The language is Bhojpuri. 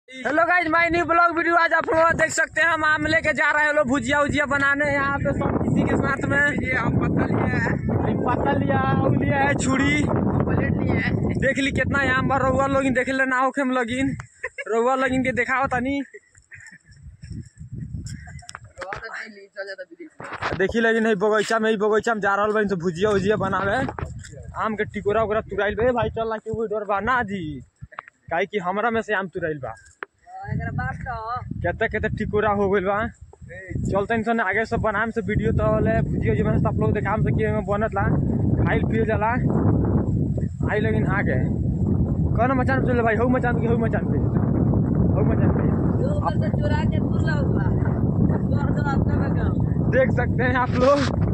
hello guys my new blog video आज आप लोग देख सकते हैं हम आम लेके जा रहे हैं लोग भुजिया उजिया बनाने यहाँ पे सब किसी के साथ में ये हम पत्ता लिए हैं पत्ता लिया और लिया है छुरी हम प्लेट लिए हैं देख ली कितना आम बा रउआ लोगिन देख ले ना होखे हम लगिन रउआ लोगिन के दिखाओ तनी बहुत अच्छी ली चल जाता विदेश देखी लगिन है बगीचा में ही बगीचा में जा रहल बा तो भुजिया उजिया बनावे आम के टिकोरा उकोरा तुराइल बे भाई चल ला के डर बा ना जी काहे कि हमरा में से आम तुराइल बा एकरा बात तो केते केते टिकोरा हो गइल बा चलते सन आगे सब बनाम से वीडियो तो ले भुजिया जी में आप लोग देखाम से कि बनत ला खाइल पिए जाला आई लेकिन आगे कौन मचान पे चले भाई हऊ मचान के हऊ मचान पे हऊ मचान पे जो बंदा चुरा के दूर ला हुआ दूर दो आपका का देख सकते हैं आप लोग